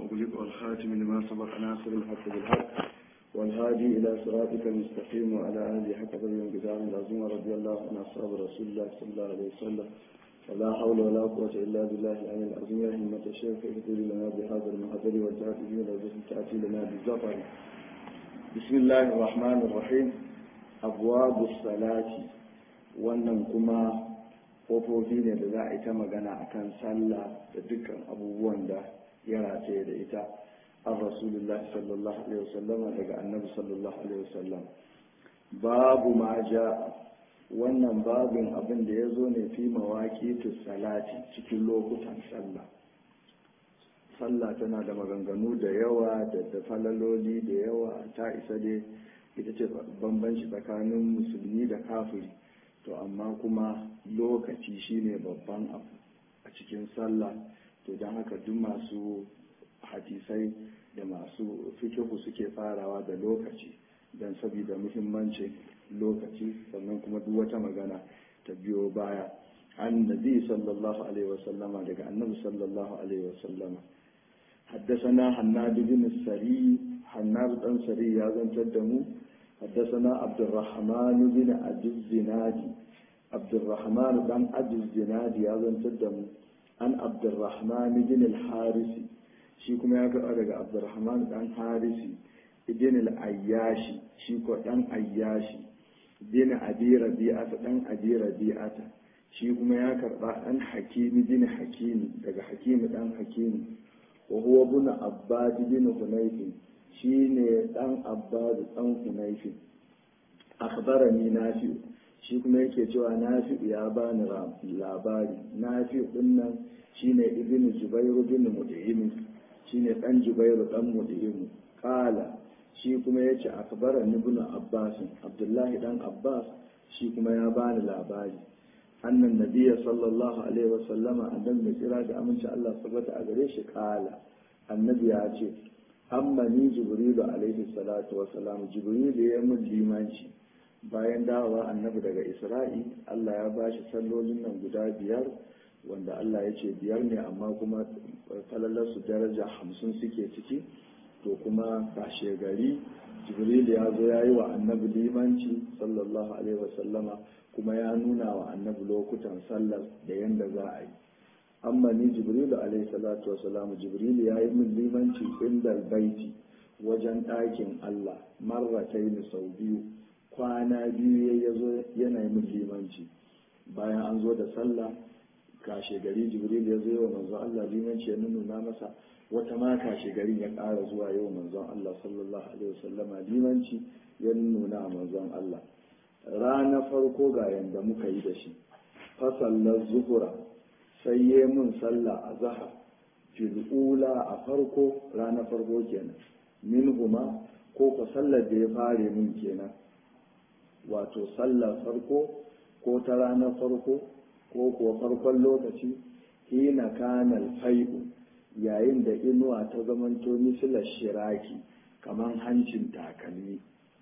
أغلق والخاتم لما سبق ناصر الحق بالحق والهادي إلى صراطك المستقيم وعلى آله حق قدر الجدار العظيم رضي الله عن أصحاب رسول الله صلى الله عليه وسلم ولا حول ولا قوة إلا بالله العلي العظيم يا همة الشيخ اهدر لنا بهذا المحضر والتأتي بنا تأتي لنا بالزفر بسم الله الرحمن الرحيم أبواب الصلاة wannan kuma kofofi ne da za a yi ta magana akan sallah da dukkan abubuwan da ya rataye da ita an rasulullah sallallahu alaihi wasallam daga annabi sallallahu alaihi wasallam babu ma ja wannan babin abin da ya zo ne fi mawaƙi salati cikin lokutan sallah sallah tana da maganganu da yawa da da falaloli da yawa ta isa dai ita ce bambanci tsakanin musulmi da kafiri to amma kuma lokaci shine babban abu a cikin sallah to don haka duk masu hadisai da masu fikihu suke farawa da lokaci don saboda muhimmancin lokaci sannan kuma duk wata magana ta biyo baya an nabi sallallahu alaihi wasallama daga annabi sallallahu alaihi wasallama حدثنا حناد بن السري حناد بن سري يا زنتدمو حدثنا عبد الرحمن بن عبد الزنادي عبد الرحمن بن عبد الزنادي يا زنتدمو عن عبد الرحمن بن الحارثي shi kuma ya karɓa daga abdurrahman dan harisi ibn al-ayyashi shi ko dan ayyashi bin abi rabi'ata dan abi rabi'ata shi kuma ya karɓa dan hakimi bin hakimi daga hakimi dan hakimi wa huwa ibn abbad bin hunayf shine dan abbad dan hunayf akhbarani nafi shi kuma yake cewa nafi ya bani labari nafi dinnan shine ibn jubair bin mut'im shine dan jubairu dan mudimu kala shi kuma ya ce akbara ibn abbas abdullahi dan abbas shi kuma ya bani labari annan nabiyya sallallahu alaihi wasallama annabi mai tsira da aminci Allah sabata a gare shi kala annabi ya ce amma ni jibrilu alaihi salatu wasalam jibrilu ya mun limanci bayan dawowa annabi daga isra'i Allah ya bashi sallolin nan guda biyar wanda Allah ya ce biyar ne amma kuma falalarsu daraja hamsin suke ciki to kuma kashe gari jibril ya zo ya yi wa annabi limanci sallallahu alaihi wasallama kuma ya nuna wa annabi lokutan sallar da yanda za a yi amma ni jibril alaihi salatu wasallamu jibril ya yi min limanci inda baiti wajen ɗakin Allah marratai sau biyu kwana biyu ya zo yana yi min limanci bayan an zo da sallah kashe gari jibril ya zo wa manzon Allah limanci ya nuna masa wata ma kashe garin ya ƙara zuwa yau manzon Allah sallallahu alaihi wasallama limanci ya nuna manzon Allah rana farko ga yanda muka yi da shi fasallar zuhura sai ya mun sallah a zahar fil'ula a farko rana farko kenan min huma ko ko sallar da ya fare mun kenan wato sallar farko ko ta ranar farko ko kuwa farkon lokaci hina kanal fai'u yayin da inuwa ta zamanto misilar shiraki kamar hancin takalmi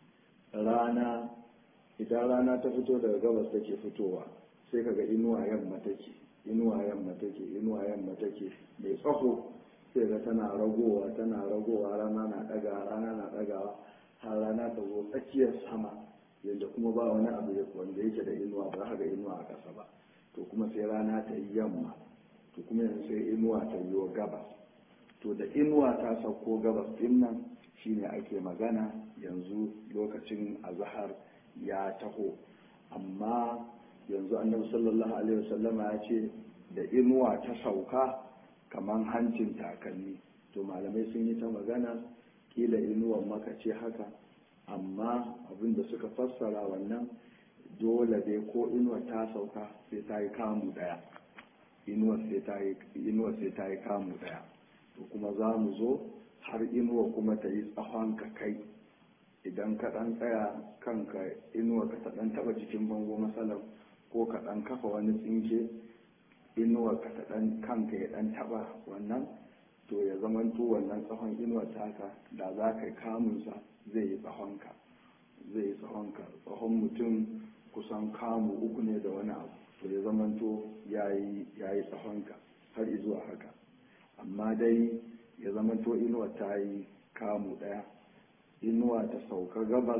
rana idan rana ta fito daga gabas take fitowa sai kaga inuwa yamma take inuwa yamma take inuwa yamma take mai tsaho sai ga tana ragowa tana ragowa rana na daga rana na dagawa har rana ta zo tsakiyar sama yadda kuma ba wani abu wanda yake da inuwa ba ga inuwa a ƙasa ba to kuma sai rana ta yi yamma to kuma yanzu sai inuwa ta yi gabas to da inuwa ta sauko gabas din nan shine ake magana yanzu lokacin azahar ya taho amma yanzu annabi sallallahu alaihi wasallama ya ce da inuwa ta sauka kamar hancin takalmi to malamai sun yi ta magana kila inuwan maka ce haka amma abin da suka fassara wannan dole dai ko inuwa ta sauka sai ta yi kamu daya inuwa sai ta yi kamu daya to kuma za mu zo har inuwa kuma ta yi tsawon ka kai idan ka dan tsaya kanka inuwa ka ta dan taba jikin bango matsalar ko ka dan kafa wani tsinke inuwa ka ta dan kanka ya dan taba wannan to ya zamanto wannan tsawon inuwa taka da za ka yi kamunsa zai yi tsawonka zai yi tsawonka tsawon mutum kusan kamu uku ne da wani abu to ya zamanto ya yi tsahonka har zuwa haka amma dai ya zamanto inuwa ta yi kamu ɗaya inuwa ta sauka gabas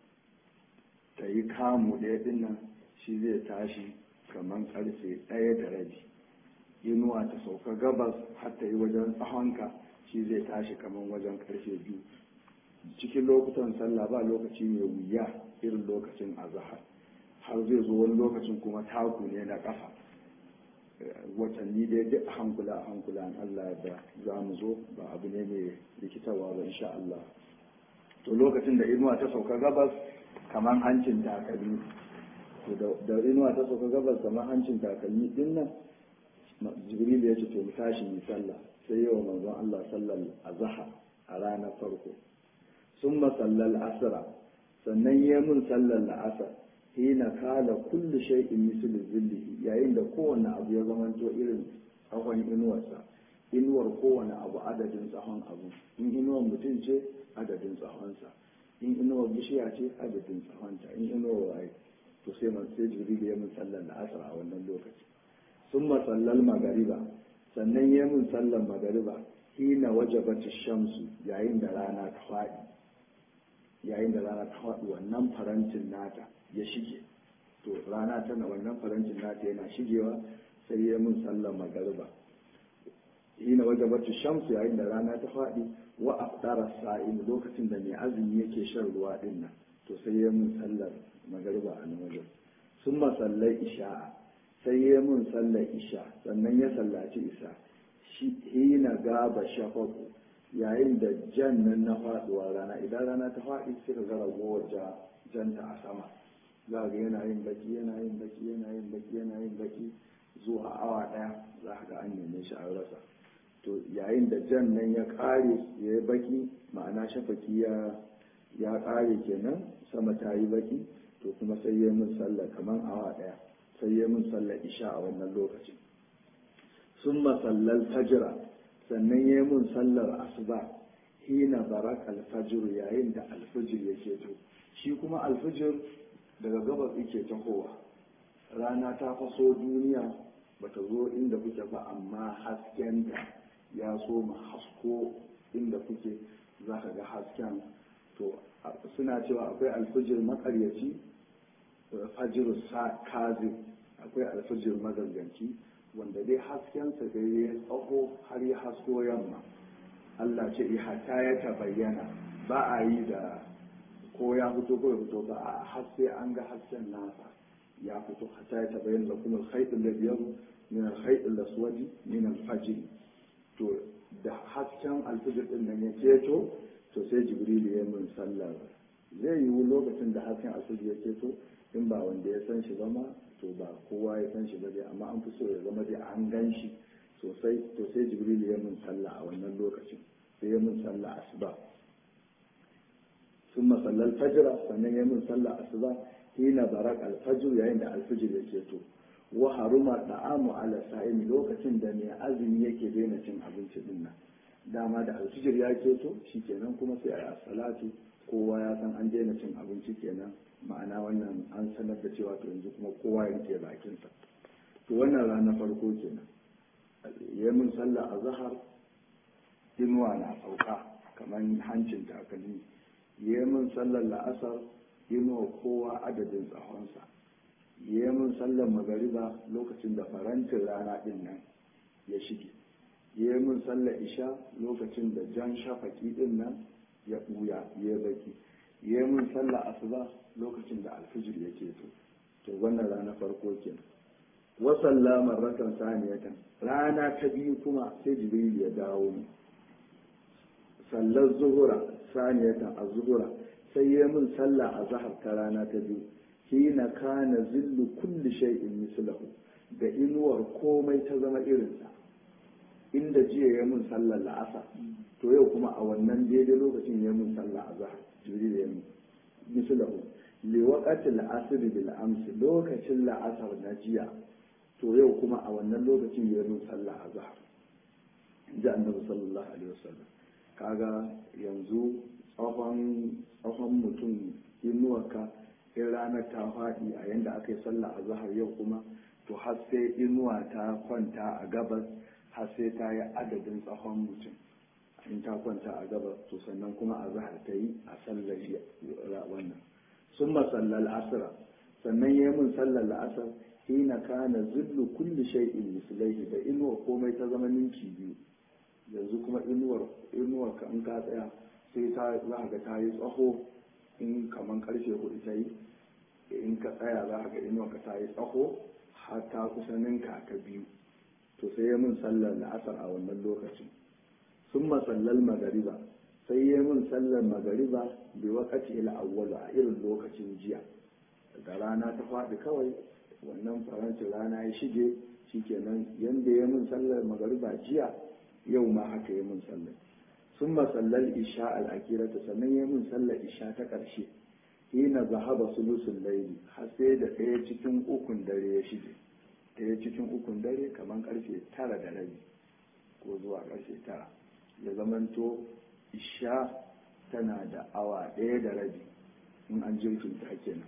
ta yi kamu ɗaya dinnan shi zai tashi kamar karfe ɗaya da rabi inuwa ta sauka gabas har ta yi wajen tsahonka shi zai tashi kamar wajen karfe biyu cikin lokutan sallah ba lokaci mai wuya irin lokacin azahar har zai zo wani lokacin kuma taku ne na ƙafa watanni dai duk a hankula a hankula an Allah da za mu zo ba abu ne mai rikitarwa ba insha Allah to lokacin da inuwa ta sauka gabas kamar hancin takalmi to da inuwa ta sauka gabas kamar hancin takalmi din nan jibril ya ce to mu tashi mu sallah sai yawa manzon Allah sallar azhar a ranar farko sun masallal asra sannan ya mun sallar la'asar hina kala kullu shay'in mislu zillihi yayin da kowanne abu ya zamanto irin tsawon inuwarsa inuwar kowane abu adadin tsawon abu in inuwar mutum ce adadin tsawonsa in inuwar bishiya ce adadin tsawonta in inuwar waye to sai man sai jibril ya mun sallar la'asar a wannan lokaci sun masallal magariba sannan ya mun sallar magariba hina wajabat shamsu yayin da rana ta faɗi yayin da rana ta faɗi wannan farantin nata ya shige to rana tana wannan farantin nata yana shigewa sai ya mun sallar magariba hina wajabat shamsu yayin da rana ta faɗi wa afdara sa'im lokacin da mai azumi yake shan ruwa din nan to sai ya mun sallar magariba a nan wajen sun masallai isha'a sai ya mun sallar isha sannan ya sallaci isa shi hina gaba shafaku yayin da jan nan na faduwa rana idan rana ta faɗi sai ka ga ragowar janta a sama za ga yana yin baki yana yin baki yana yin baki yana yin baki zuwa awa ɗaya za ka ga an neme shi a rasa to yayin da jan nan ya ƙare ya yi baki ma'ana shafaki ya ya ƙare kenan sama ta yi baki to kuma sai ya mun sallah kamar awa ɗaya sai ya mun sallar isha a wannan lokacin sun masallal fajira sannan ya mun sallar asuba hina barak alfajir yayin da alfajir ya keto shi kuma alfajir daga gabas yake tahowa rana ta faso duniya bata zo inda kuke ba amma haskenta ya so ma hasko inda kuke za ka ga hasken to suna cewa akwai alfajir makaryaci fajiru kazi akwai alfajir maganganci wanda dai haskensa dai ya tsaho har ya hasko yamma Allah ce hata ya ta bayyana ba a yi da ko ya fito ko ya fito ba a har sai an ga hasken nasa ya fito hata ya ta bayyana da kuma alkhaiɗin da biyar min alkhaiɗin da suwaji min alfajir to da hasken alfajir din nan ya ceto to sai jibril ya mun sallar zai yiwu lokacin da hasken alfajir ya ceto in ba wanda ya san shi ba ma to ba kowa ya san shi ba dai amma an fi so ya zama dai an gan shi sosai to sai jibril ya mun sallah a wannan lokacin sai ya mun sallah asuba sun masallal fajira sannan ya mun sallah asuba hina barak alfajir yayin da alfajir ya keto wa haruma da'amu ala sa'im lokacin da mai azumi yake daina cin abinci din nan dama da alfijir ya keto shikenan kuma sai a yi salatu kowa ya san an daina cin abinci kenan ma'ana wannan an sanar da cewa to yanzu kuma kowa ya rike bakinsa to wannan rana farko kenan ya mun sallah a zahar inuwa na sauka kamar hancin takalmi ya mun sallar la'asar inuwa kowa adadin tsahonsa ya mun sallar magariba lokacin da farantin rana din nan ya shige ya mun sallar isha lokacin da jan shafaki din nan ya ɓuya ya baki ya mun sallar asuba lokacin da alfijir ya keto to wannan rana farko kenan wa sallama rakan saniyatan rana ta biyu kuma sai jibril ya dawo mu sallar zuhura saniyatan a zuhura sai ya mun sallah a zahar ta rana ta biyu hina kana zillu kulli shay'in mislahu da inuwar komai ta zama irinsa inda jiya ya mun sallar la'asa to yau kuma a wannan daidai lokacin ya mun sallah a zahar jibril ya mun mislahu liwaqatil asr bil amsi lokacin la'asar na jiya to yau kuma a wannan lokacin ya mun sallah a zahar ji annabi sallallahu alaihi wasallam kaga yanzu tsawon tsawon mutum inuwarka in ranar ta faɗi a yanda aka yi sallah a zahar yau kuma to har sai inuwa ta kwanta a gabas har sai ta yi adadin tsawon mutum in ta ta kwanta a gaba to sannan kuma a zahar ta yi a sallar wannan sun masallal asira sannan ya yi min sallar la'asar hina kana zillu kulli shay'in mislaihi da inuwar komai ta zama ninki biyu yanzu kuma inuwar inuwar ka in ka tsaya sai ta za ga ta yi tsaho in kaman karfe hudu ta yi in ka tsaya za ga inuwar ka ta yi tsaho har ta kusa ninka ka biyu to sai ya min sallar la'asar a wannan lokacin sun masallal magariba sai ya min sallar magariba bi wakati ila awwalu a irin lokacin jiya da rana ta faɗi kawai wannan farancin rana ya shige shikenan yanda ya min sallar magariba jiya yau ma haka ya min sallar sun masallar isha al'akirata sannan ya min sallar isha ta ƙarshe hina zahaba sulusun laili har sai da ɗaya cikin ukun dare ya shige ɗaya cikin ukun dare kamar ƙarfe tara da rabi ko zuwa ƙarfe tara ya zamanto isha tana da awa ɗaya da rabi in an jirkin ta kenan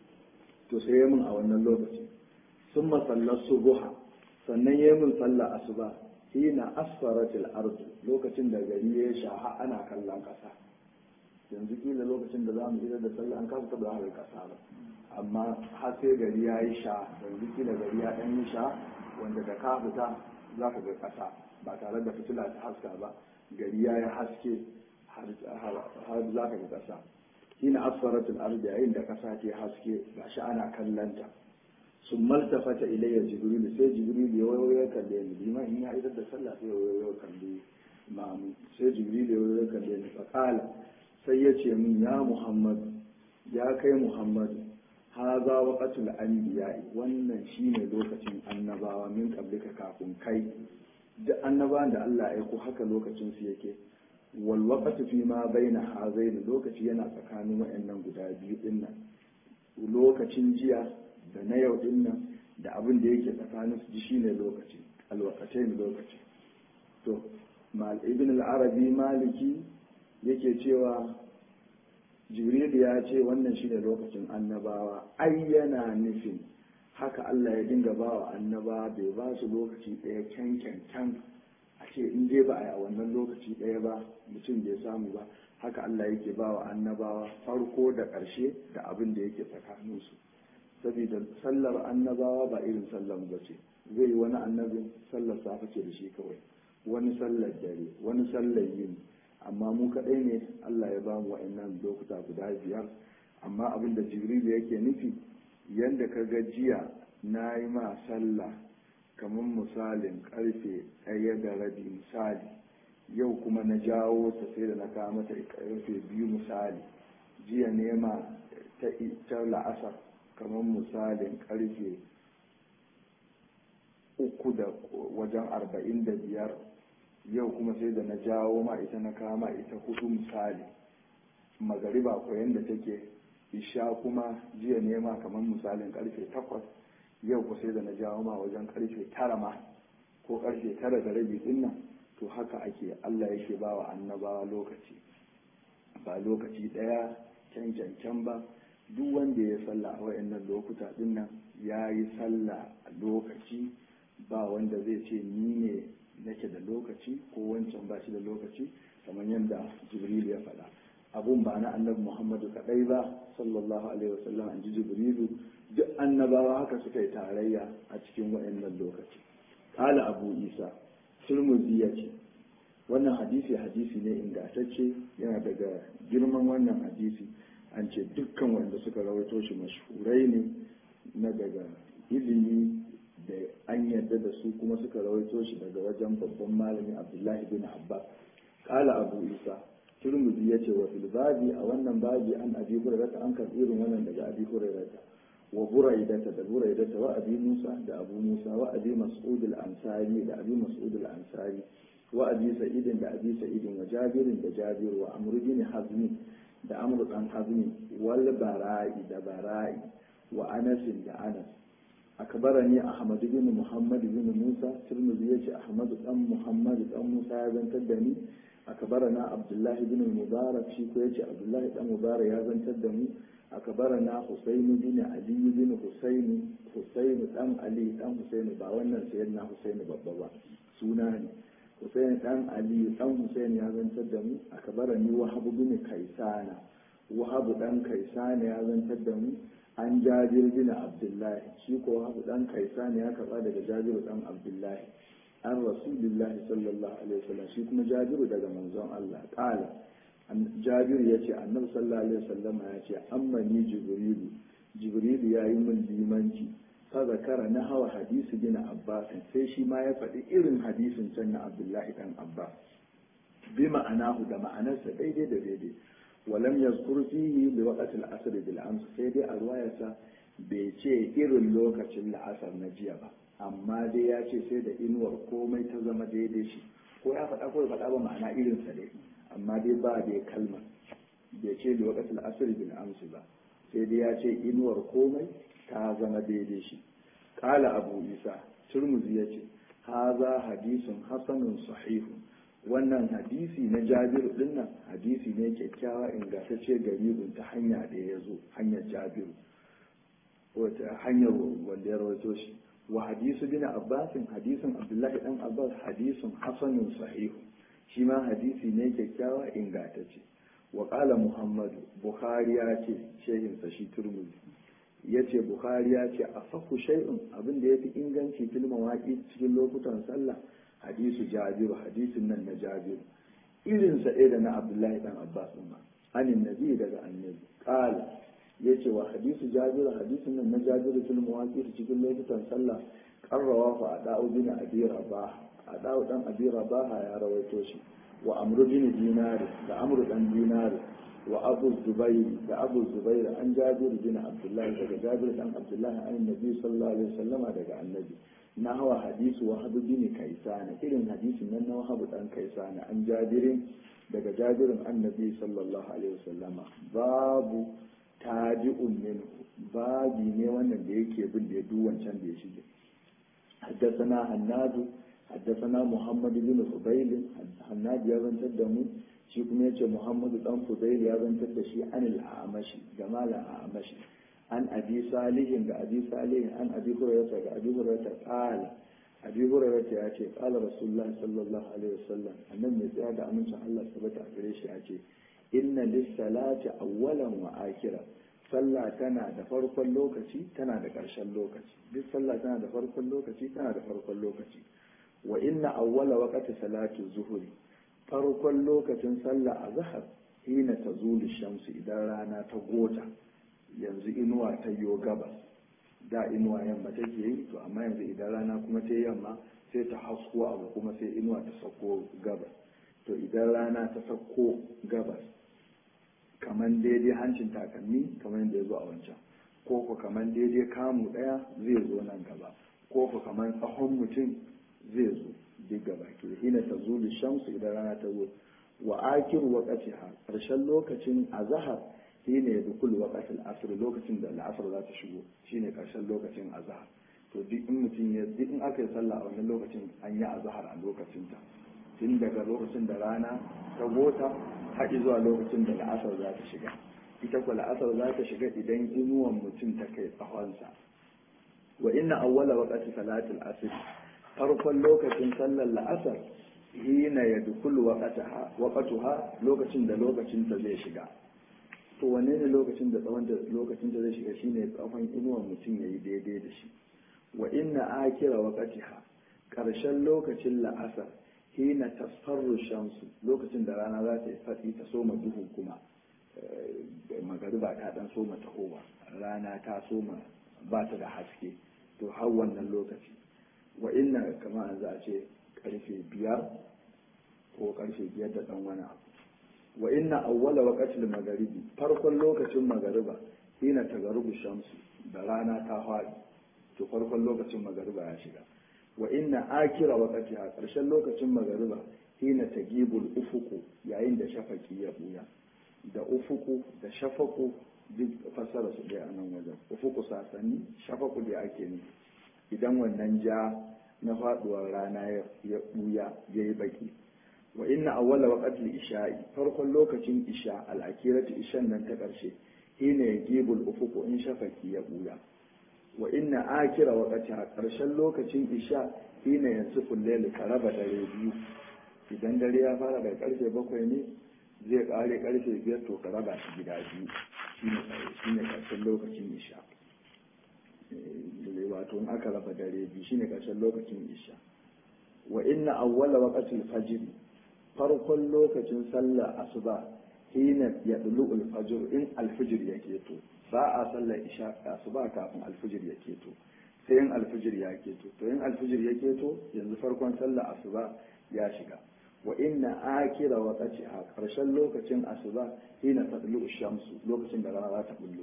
to sai ya min a wannan lokaci sun masallar subuha sannan ya min sallar asuba hina asfaratil ardu lokacin da gari ya shaha ana kallon ƙasa yanzu kila lokacin da za mu idar da sallah an kasa taɓa haɗa ƙasa ba amma har sai gari ya yi sha yanzu kila gari ya ɗan yi sha wanda da ka fita za ka ga ƙasa ba tare da fitila ta haska ba gari ya yi haske har za ka ga ƙasa hina asfaratul ardi yayin da ƙasa ke haske gashi ana kallanta sun maltafata ilayya jibril sai jibril ya wayo ya kalle ni liman in ya idar da sallah sai ya wayo ya kalle mamu sai jibril ya wayo ya kalle ni fa qala sai ya ce min ya muhammad ya kai muhammad haza waqatul anbiya wannan shine lokacin annabawa min qablika kafin kai duk annabawan da Allah ya aiko haka lokacin su yake wal waqtu fi ma baina hazain lokaci yana tsakanin wayannan guda biyu din nan lokacin jiya da na yau din nan da abin da yake tsakanin su ji shine lokaci alwaqatain lokaci to mal ibn al-arabi maliki yake cewa jibril ya ce wannan shine lokacin annabawa ai yana nufin haka Allah ya dinga ba wa annaba bai ba su lokaci ɗaya can can a ce in dai ba a yi a wannan lokaci ɗaya ba mutum bai samu ba haka Allah yake ba wa annabawa farko da ƙarshe da abin da yake tsakaninsu saboda sallar annabawa ba irin sallar ba ce zai yi wani annabin sallar safe ce da shi kawai wani sallar dare wani sallar yini amma mu kaɗai ne Allah ya ba mu wa'annan lokuta guda biyar amma abin da jibril yake nufi yadda ka ga jiya na yi ma sallah kamar misalin karfe ɗaya da rabi misali yau kuma na jawo ta sai da na kawo mata karfe biyu misali jiya nema ta la'asar kamar misalin karfe uku da wajen arba'in da biyar yau kuma sai da na jawo ma ita na kama ita hudu misali magariba ko yadda take isha kuma jiya nema kamar misalin karfe takwas yau ku sai da na jawo ma wajen karfe tara ma ko karfe tara da rabi din nan to haka ake Allah yake ba wa annabawa lokaci ba lokaci ɗaya can can can ba duk wanda ya sallah a wayannan lokuta din nan ya yi sallah a lokaci ba wanda zai ce ni ne nake da lokaci ko wancan ba shi da lokaci kamar yadda jibril ya faɗa abun ba na annabi muhammadu kaɗai ba sallallahu alaihi wasallam an ji jibrilu duk annabawa haka suka yi tarayya a cikin wayannan lokaci kala abu isa turmuzi ya ce wannan hadisi hadisi ne ingantacce yana daga girman wannan hadisi an ce dukkan wanda suka rawaito shi mashhurai ne na daga ilimi da an yarda da su kuma suka rawaito shi daga wajen babban malami abdullahi bin abbas kala abu isa turmuzi ya ce wa filbabi a wannan babi an abi hurairata an karɓi irin wannan daga abi hurairata wa buraidata da buraidata wa abi musa da abu musa wa abi mas'ud al-ansari da abi mas'ud al-ansari wa abi sa'idin da abi sa'idin wa jabirin da jabir wa amr bin hazmi da amr dan hazmi wal bara'i da bara'i wa anas da anas akbarani ahmad bin muhammad bin musa tirmidhi yace ahmad dan muhammad dan musa ya zantar da ni akbarana abdullahi bin mubarak shi ko yace abdullahi dan mubarak ya zantar da mu akbarana husayn bin ali bin husayn husayn dan ali dan husayn ba wannan sayyidina husayn babba ba suna ne Hussein dan Ali dan Hussein ya zantar da mu akbarani Wahab bin Kaisana Wahab dan Kaisana ya zantar da mu an Jabir bin Abdullahi shi ko Wahab dan Kaisana ya karba daga Jabir dan Abdullahi an Rasulullahi sallallahu alaihi wasallam shi kuma Jabiru daga manzon Allah qala Jabiru yace Annabi sallallahu alaihi wasallam ya ce amma ni Jibrilu Jibrilu yayi min limanci fazakara na hawa hadisi bin abbas sai shi ma ya faɗi irin hadisin can na abdullahi dan abbas bi ma'anahu da ma'anarsa daidai da daidai walam yazkur fihi li waqti al-asr bil ams sai dai a ruwayarsa bai ce irin lokacin la'asar na jiya ba amma dai ya ce sai da inuwar komai ta zama daidai shi ko ya faɗa ko ya faɗa ba ma'ana irin sa dai amma dai ba dai kalma bai ce li waqti al-asr bil ams ba sai dai ya ce inuwar komai ta zama daidai shi kala abu isa turmuzi ya ce haza hadisun hasanun sahihu wannan hadisi na jabiru dinnan hadisi ne kyakkyawa ingantacce garibin ta hanya da ya zo hanyar jabiru wata hanyar wanda ya rawaito shi wa hadisu bin abbasin hadisin abdullahi dan abbas hadisun hasanun sahihu shi ma hadisi ne kyakkyawa ingantacce wa kala muhammadu bukhari ya ce shehinsa shi turmuzi ya ce bukhari ya ce a faku shay'un abin da ya fi inganci fil mawaƙi cikin lokutan sallah hadisu jabiru hadisin nan na jabiru irin sa da na abdullahi dan abbas ma anin nabi daga annabi qala yace wa hadisu jabiru hadisin nan na jabiru fil mawaƙi cikin lokutan sallah qarrawa fa ada'u bin abi rabah ada'u dan abi rabah ya rawaito shi wa amru bin dinari da amru dan dinari wa abu zubairi da abu zubairi an jabiru bin abdullahi daga jabiru dan abdullahi an nabi sallallahu alaihi wasallama daga annabi na hawa hadisu wa habu bin kaisana irin hadisin nan na wahabu dan kaisana an jabirin daga jabirin annabi sallallahu alaihi wasallama babu tabi'un min babi ne wannan da yake bin da ya duk wancan da ya shige حدثنا هناد حدثنا محمد بن فضيل هناد يا زنتر دمو shi kuma yace Muhammadu dan Fudail ya zantar da shi an al-Amashi jamal al-Amashi an Abi Salihin ga Abi Salihin an Abi Hurairah ga Abi Hurairah qala Abi Hurairah ya ce qala Rasulullah sallallahu alaihi wasallam annan mai tsaya da amincin Allah tabbata a gare shi ya ce inna lis-salati awwalan wa akhira sallah tana da farkon lokaci tana da ƙarshen lokaci duk sallah tana da farkon lokaci tana da farkon lokaci wa inna awwala waqti salati zuhuri farkon lokacin sallah a zahar hina ta zuli shamsu idan rana ta gota yanzu inuwa ta yo gabas da inuwa yamma take yi to amma yanzu idan rana kuma ta yamma sai ta hasko abu kuma sai inuwa ta sauko gabas to idan rana ta sauko gabas kamar daidai hancin takalmi kamar yadda ya zo a wancan ko ku kamar daidai kamu daya zai zo nan gaba ko ku kamar tsahon mutum zai zo duk gaba ke hina ta zo shamsu idan rana ta zo wa akiru waqtiha karshen lokacin azhar shine ya dukul waqtil asr lokacin da al'asr za ta shigo shine karshen lokacin azhar to duk in mutum ya duk in aka yi sallah a wannan lokacin an yi azhar a lokacin ta tun daga lokacin da rana ta gota har zuwa lokacin da al'asar za ta shiga ita ko al'asar za ta shiga idan inuwan mutum ta kai tsahonsa wa inna awwala waqti salatil asr farkon lokacin sallar la'asar hina ya dukulu waƙatuha lokacin da lokacin ta zai shiga to wane ne lokacin da tsawon da lokacin ta zai shiga shine tsawon inuwan mutum ya yi daidai da shi wa inna akira waƙatiha ƙarshen lokacin la'asar hina tasfarru shamsu lokacin da rana za ta yi fatsi ta soma duhu kuma magariba ta dan soma tahowa rana ta soma ba ta da haske to har wannan lokaci wa inna kama za a ce karfe biyar ko karfe biyar da dan wani abu wa inna awwala waqtil magharibi farkon lokacin magariba hina tagarubu shamsu da rana ta faɗi to farkon lokacin magariba ya shiga wa inna akira waqtiha karshen lokacin magariba hina tagibul ufuku yayin da shafaki ya buya da ufuku da shafaku duk fassara su dai a nan wajen ufuku sasanni shafaku da ake nufi idan wannan ja na faduwar rana ya buya ya yi baki wa inna awwala waqtil isha'i farkon lokacin isha al-akiratu ishan nan ta karshe hina yajibul ufuqu in shafaki ya buya wa inna akira waqtiha karshen lokacin isha hina yansifu al-layl karaba dare biyu idan dare ya fara daga karfe bakwai ne zai kare karfe biyar to ka raba shi gida biyu shine karshen lokacin isha wato in aka raba dare biyu shine karshen lokacin isha wa inna awwala waqtil fajr farkon lokacin sallar asuba hina yadlu al-fajr in al-fajr yake to ba a sallar isha asuba kafin al-fajr yake to sai in al-fajr ya keto to in al-fajr ya keto yanzu farkon sallar asuba ya shiga wa inna akira waqti a karshen lokacin asuba hina tadlu shamsu lokacin da rana za ta bullo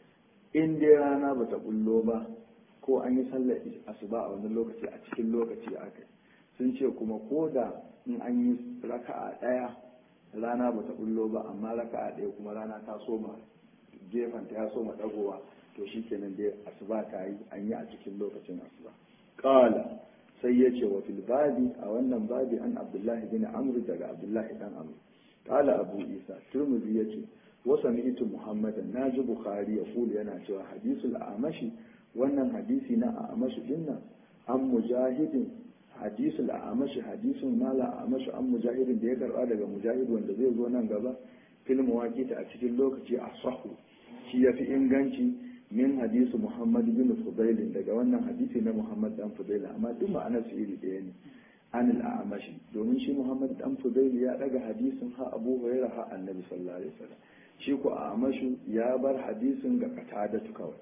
in dai rana ba ta bullo ba ko an yi sallar asuba a wani lokaci a cikin lokaci aka sun ce kuma ko da in an yi raka'a ɗaya rana ba ta bullo ba amma raka'a ɗaya kuma rana ta soma gefanta ya soma ɗagowa to shi kenan dai asuba ta yi an yi a cikin lokacin asuba ƙala sai ya ce wa fil babi a wannan babi an abdullahi bin amr daga abdullahi dan amr ƙala abu isa turmuzi ya ce wasa mi'itu muhammadan na ji bukhari ya kulu yana cewa hadisul amashi wannan hadisi na amashi dinnan an mujahidin hadisul amashi hadisun mala amashi an mujahidin da ya karba daga mujahid wanda zai zo nan gaba fil mawaqita a cikin lokaci a sahu shi yafi inganci min hadisu muhammad bin fudail daga wannan hadisi na muhammad dan fudail amma duk ma'anar su iri ɗaya ne an amashi domin shi muhammad dan fudail ya daga hadisin ha abu hurairah ha annabi sallallahu alaihi wasallam shi ko amashu ya bar hadisin ga katadatu kawai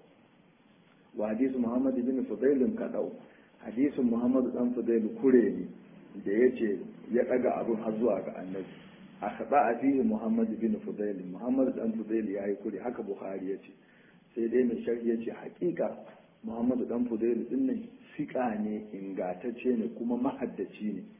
wa hadisu muhammad bin fudail kadau hadisin muhammadu dan fudailu kure ne da ya ce ya daga abin har zuwa ga annabi a kaɗa a fiye muhammadu bin fudailu muhammadu dan fudailu ya yi kure haka buhari ya ce sai dai mai sharhi ya ce hakika muhammadu dan fudailu din nan fiƙa ne ingatacce ne kuma mahaddaci ne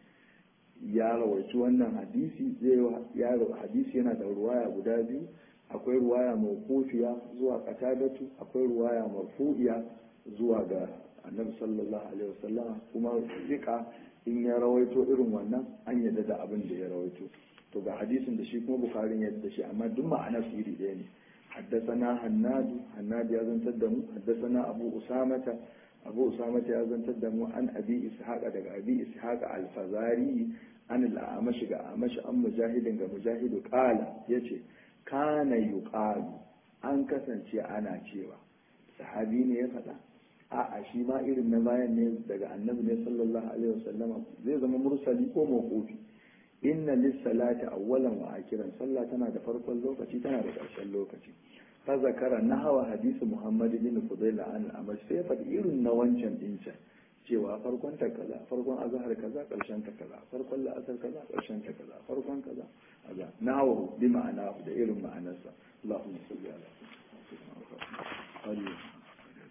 ya rawaici wannan hadisi ya hadisi yana da ruwaya guda biyu akwai ruwaya mawqufiya zuwa qatadatu akwai ruwaya marfu'iya zuwa ga annabi sallallahu alaihi wasallam kuma zika in ya rawaito irin wannan an yadda da abin da ya rawaito to ga hadisin da shi kuma bukharin ya da shi amma duk ma'ana su iri ɗaya ne حدثنا هناد هناد يا زن تدمو حدثنا أبو أسامة أبو أسامة يا زن تدمو عن أبي إسحاق أدق أبي إسحاق الفزاري عن الأعمش أعمش أم مجاهد مجاهد قال يتي كان يقال أن كسنتي أنا cewa sahabi ne ya faɗa a'a shi ma irin na bayan ne daga annabi ne sallallahu alaihi wasallama zai zama mursali ko mawqufi inna lis-salati awwalan wa akiran sallah tana da farkon lokaci tana da ƙarshen lokaci fa zakara nahwa hadisi muhammad bin fudayl an amma sai faɗi irin na wancan din can cewa farkon ta kaza farkon azhar kaza ƙarshen ta kaza farkon la'asar kaza ƙarshen ta kaza farkon kaza kaza nahwa bi ma'ana da irin ma'anarsa Allahumma salli ala